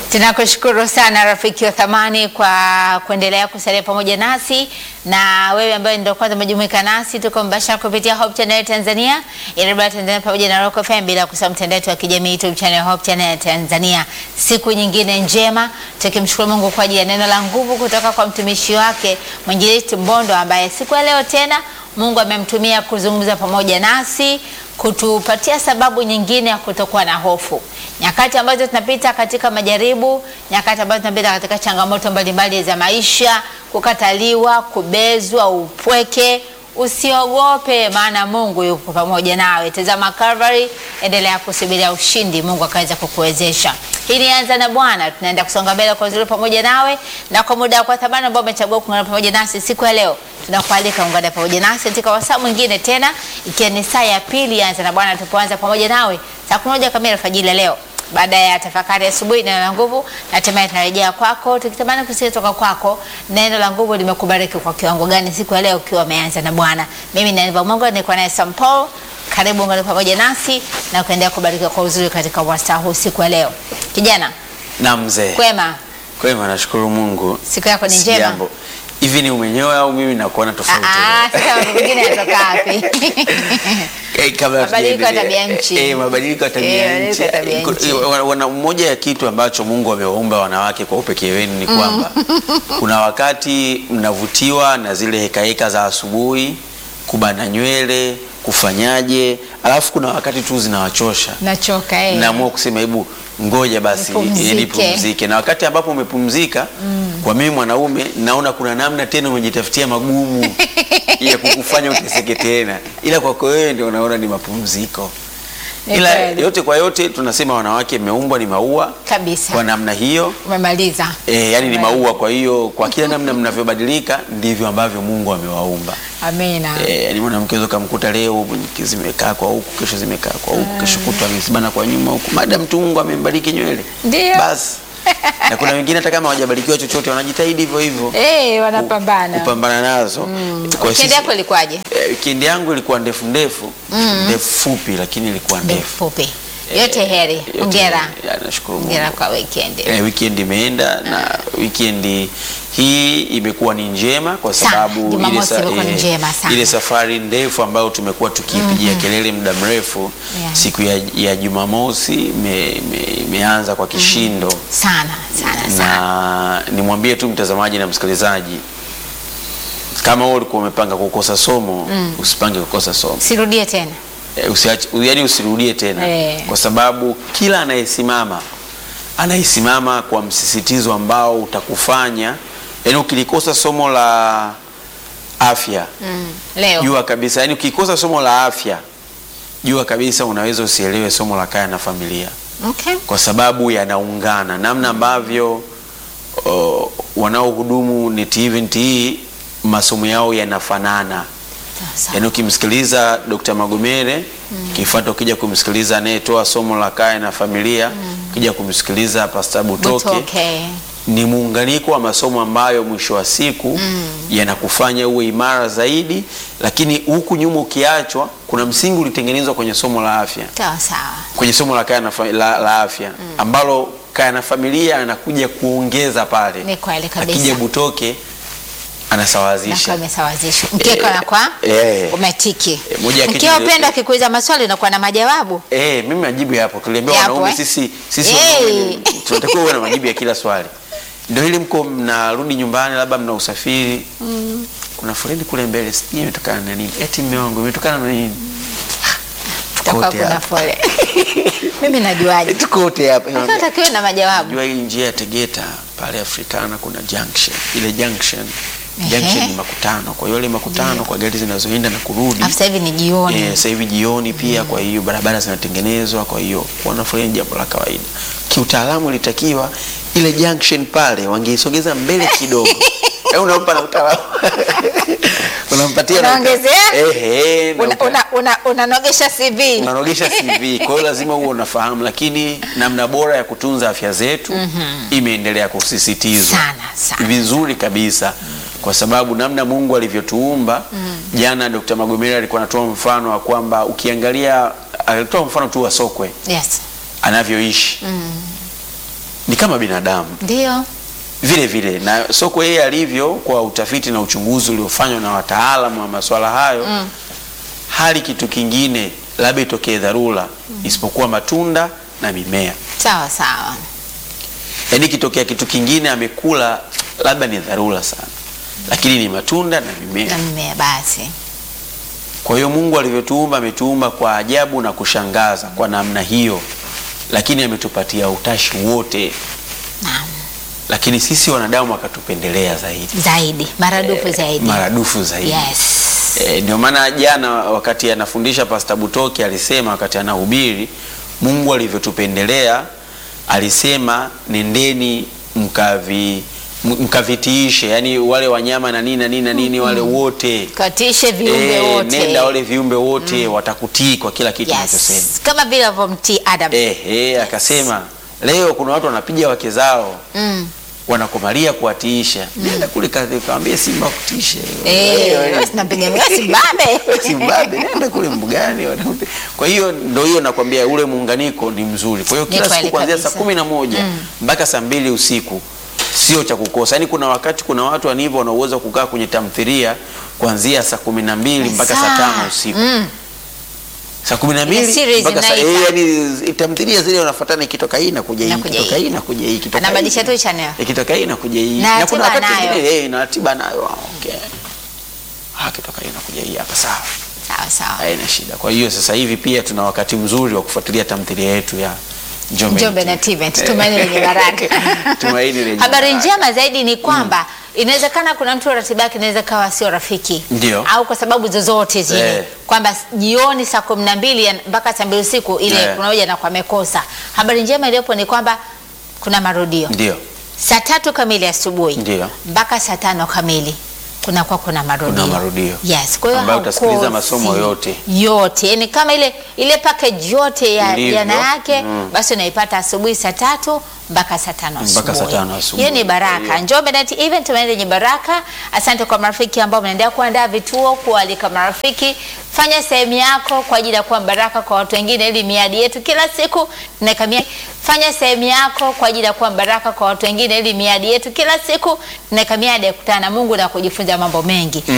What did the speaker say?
Tunakushukuru sana rafiki wa thamani kwa kuendelea kusalia pamoja nasi, na wewe ambaye ndio kwanza umejumuika nasi, tuko mbashara kupitia Hope Channel Tanzania, Iribara Tanzania pamoja na Rock FM, bila kusahau mtandao wetu wa kijamii YouTube channel Hope Channel Tanzania. Siku nyingine njema, tukimshukuru Mungu kwa ajili ya neno la nguvu kutoka kwa mtumishi wake mwinjilisti Mbondo, ambaye siku ya leo tena Mungu amemtumia kuzungumza pamoja nasi kutupatia sababu nyingine ya kutokuwa na hofu, nyakati ambazo tunapita katika majaribu, nyakati ambazo tunapita katika changamoto mbalimbali za maisha, kukataliwa, kubezwa, upweke. Usiogope, maana Mungu yupo pamoja nawe. Tazama Calvary, endelea kusubiria ushindi, Mungu akaweza kukuwezesha. Hii ni Anza na Bwana, tunaenda kusonga mbele kwa uzuri pamoja nawe, na kwa muda kwa thamani ambao umechagua kuungana pamoja nasi siku ya leo, tunakualika ungana pamoja nasi katika wasaa mwingine tena, ikiwa ni saa ya pili ya Anza na Bwana, tupoanza pamoja nawe saa kumi na moja kamili alfajiri leo baada ya tafakari asubuhi neno la nguvu, na hatimaye tunarejea kwako tukitamani kusikia toka kwako neno la nguvu limekubariki kwa kiwango gani siku ya leo ukiwa umeanza na Bwana. Mimi ni Aniva Mungu, niko naye Sam Paul. Karibu ungane pamoja nasi na kuendelea kubarikiwa kwa uzuri katika wasaa huu siku ya leo. Kijana Na mzee. kwema, Kwema, nashukuru Mungu. siku yako ni njema? Sijambo. Hivi ni umenyoa au mimi nakuona tofauti? Ah, sasa mambo mengine yanatoka wapi? Eh, kabla Mabadiliko ya hatujaendelea. tabia nchi. Eh, mabadiliko ya Eh, tabia mabadiliko nchi. ya tabia Iko- nchi. wana- wana- Moja ya kitu ambacho Mungu amewaumba wanawake kwa upekee wenu ni kwamba kuna wakati mnavutiwa na zile hekaheka za asubuhi, kubana nywele, kufanyaje, alafu kuna wakati tu zinawachosha Nachoka eh. naamua kusema hebu ngoja basi Nipumzike. eh, nipumzike. Na wakati ambapo umepumzika, kwa mimi mwanaume naona kuna namna tena umejitafutia magumu ya kukufanya uteseke tena, ila kwako wewe ndio unaona ni mapumziko. Ni Ila kweli. yote kwa yote tunasema wanawake mmeumbwa ni maua kabisa. kwa namna hiyo Umemaliza. e, yani ni Amen. maua. Kwa hiyo kwa kila namna mnavyobadilika ndivyo ambavyo Mungu amewaumba. Amina. Eh, yani mwanamke unaweza kumkuta leo zimekaa kwa huku, kesho zimekaa kwa huku, kesho kutwa amezibana kwa nyuma huku, madam tu Mungu amembariki nywele Ndio. basi. Na kuna wengine hata kama hawajabarikiwa chochote wanajitahidi hivyo hivyo Eh, wanapambana. kupambana nazo. Kwa Weekend sisi- yako ilikuwaje? eh, weekend yangu ilikuwa ndefu ndefu ndefu fupi, lakini ilikuwa ndefu. Fupi. Yote heri. Yote- Hongera. ya, nashukuru Mungu. Hongera kwa weekend. Eh, weekend imeenda na weekend hii imekuwa ni njema kwa Sana. sababu Jumamosi sa- imekuwa ni njema sana. ile safari ndefu ambayo tumekuwa tukipigia kelele muda mrefu Yeah. siku ya, ya Jumamosi ime- ime- imeanza kwa kishindo Sana, sana, sana. na nimwambie tu mtazamaji na msikilizaji kama wewe ulikuwa umepanga kukosa somo usipange kukosa somo Sirudie tena. Eh, usiache, yani usirudie tena Eh. kwa sababu kila anayesimama anayesimama kwa msisitizo ambao utakufanya yani ukilikosa somo la afya Mm. Leo. jua kabisa yani ukikosa somo la afya jua kabisa unaweza usielewe somo la kaya na familia Okay. kwa sababu yanaungana namna ambavyo o, wanaohudumu NET Event hii masomo yao yanafanana Sasa. yaani ukimsikiliza Dr. Magomere kifuata ukija kumsikiliza anayetoa somo la kaya na familia ukija kumsikiliza Pastor Butoke, Butoke. ni muunganiko wa masomo ambayo mwisho wa siku yanakufanya uwe imara zaidi, lakini huku nyuma ukiachwa, kuna msingi ulitengenezwa kwenye somo la afya, Sawa sawa. kwenye somo la kaya na fa- la, la afya ambalo kaya na familia anakuja kuongeza pale, Ni kweli kabisa. akija Butoke anasawazisha. Nakuwa umesawazisha. Mkeka Eh, unakuwa eh. umetiki. Eh, moja ya kitu Mkeo nile- upenda akikuuliza maswali unakuwa na majawabu. Eh, mimi majibu yapo. Tuliambiwa Yapo, wanaume eh? sisi sisi Eh. wanaume ni- tunatakiwa uwe na majibu ya kila swali. Ndio ili mko mnarudi nyumbani labda mna usafiri. Kuna foleni kule mbele, sijui imetokana na nini. Eti mume wangu imetokana na nini? Utakuwa Tukote kuna hapa. fole. Mimi najuaje? Tukote hapa. Unatakiwa na majawabu. Najua hii njia ya Tegeta pale Afrikana kuna junction. Ile junction Ehe. junction ni makutano. Kwa hiyo ile makutano kwa gari zinazoenda na kurudi. Afu sasa hivi ni jioni. Eh, sasa hivi jioni pia, kwa hiyo barabara zinatengenezwa, kwa hiyo kuona foleni jambo la kawaida. Kiutaalamu ilitakiwa ile junction pale wangeisogeza mbele kidogo. Eh, unampa na utaalamu. Unampatia na uta- Unaongezea? Eh, eh, na Una- uta- una- una- Unanogesha CV. unanogesha CV. Kwa hiyo lazima uwe unafahamu, lakini namna bora ya kutunza afya zetu imeendelea kusisitizwa Sana, sana. vizuri kabisa kwa sababu namna Mungu alivyotuumba. Jana Dr. Magomera alikuwa anatoa mfano wa kwamba ukiangalia, alitoa mfano tu wa sokwe Yes. anavyoishi ni kama binadamu Ndio. vile vile, na soko yeye alivyo, kwa utafiti na uchunguzi uliofanywa na wataalamu wa masuala hayo Mm. hali kitu kingine labda itokee dharura isipokuwa matunda na mimea. Sawa sawa. Yaani kitokea kitu kingine amekula, labda ni dharura sana, lakini ni matunda na mimea. Na mimea basi. Kwa hiyo Mungu alivyotuumba ametuumba kwa ajabu na kushangaza kwa namna hiyo, lakini ametupatia utashi wote, Naam. lakini sisi wanadamu akatupendelea zaidi Zaidi, maradufu zaidi. maradufu zaidi. Yes. E, ndio maana jana wakati anafundisha Pastor Butoki alisema wakati anahubiri, Mungu alivyotupendelea alisema nendeni mkavi m- mkavitiishe, yani wale wanyama na nini na nini na nini wale wote Katishe viumbe Eh, wote. nenda wale viumbe wote watakutii kwa kila kitu unachosema. Yes. Kama vile alivyomtii Adam. Eh, eh, akasema leo kuna watu wanapiga wake zao Mm. wanakumalia kuwatiisha. Nenda kule kazi kaambie simba kutiishe. Eh, wewe sinapiga ngasi babe. Zimbabwe nenda kule mbugani. wanakupi- Kwa hiyo ndio hiyo nakwambia, ule muunganiko ni mzuri. Kwa hiyo Ni kila kweli siku kuanzia saa kabisa. kumi na moja mpaka saa mbili usiku sio cha kukosa. Yaani kuna wakati kuna watu wanivyo wana uwezo wa kukaa kwenye tamthilia kuanzia saa kumi na mbili mpaka saa tano usiku Mm. saa kumi na Ile mbili series mpaka saa inaita. eh, yani tamthilia zile wanafuatana, ikitoka hii inakuja hii, Inakuja ikitoka hii. hii inakuja hii, ikitoka Anabadilisha hii. tu channel. ikitoka hii inakuja hii, Na na kuna ratiba wakati nayo. mwingine eh, na ratiba nayo. ah, Okay, ah, ikitoka hii inakuja hii hapa, sawa, Sawa sawa. haina shida. Kwa hiyo sasa hivi pia tuna wakati mzuri wa kufuatilia tamthilia yetu ya Njombe Njombe na Event, tumaini lenye baraka. Tumaini lenye Habari baraka. njema zaidi ni kwamba inawezekana kuna mtu ratiba yake inaweza kawa sio rafiki Ndio. au kwa sababu zozote zile Eh. kwamba jioni saa kumi na mbili ya- mpaka saa mbili usiku ile Eh. kuna moja na kwa amekosa. Habari njema iliyopo ni kwamba kuna marudio Ndio, saa tatu kamili asubuhi Ndio. mpaka saa tano kamili kunakuwa kuna marudio. Kuna marudio. Yes, kwa hiyo Ambayo haukosi utasikiliza masomo yote. yote, yani kama ile ile package yote ya Ndivyo. jana yake Mm. basi unaipata asubuhi saa tatu mpaka saa tano Mpaka saa asubuhi. tano asubuhi. Hiyo ni baraka. Ndiyo. Njombe Net Event tumeenda yenye baraka. Asante kwa marafiki ambao mnaendelea kuandaa vituo, kualika marafiki. Fanya sehemu yako kwa ajili ya kuwa baraka kwa watu wengine, ili miadi yetu kila siku tunakamia. Fanya sehemu yako kwa ajili ya kuwa baraka kwa watu wengine, ili miadi yetu kila siku tunakamia ya kukutana na Mungu na kujifunza mambo mengi.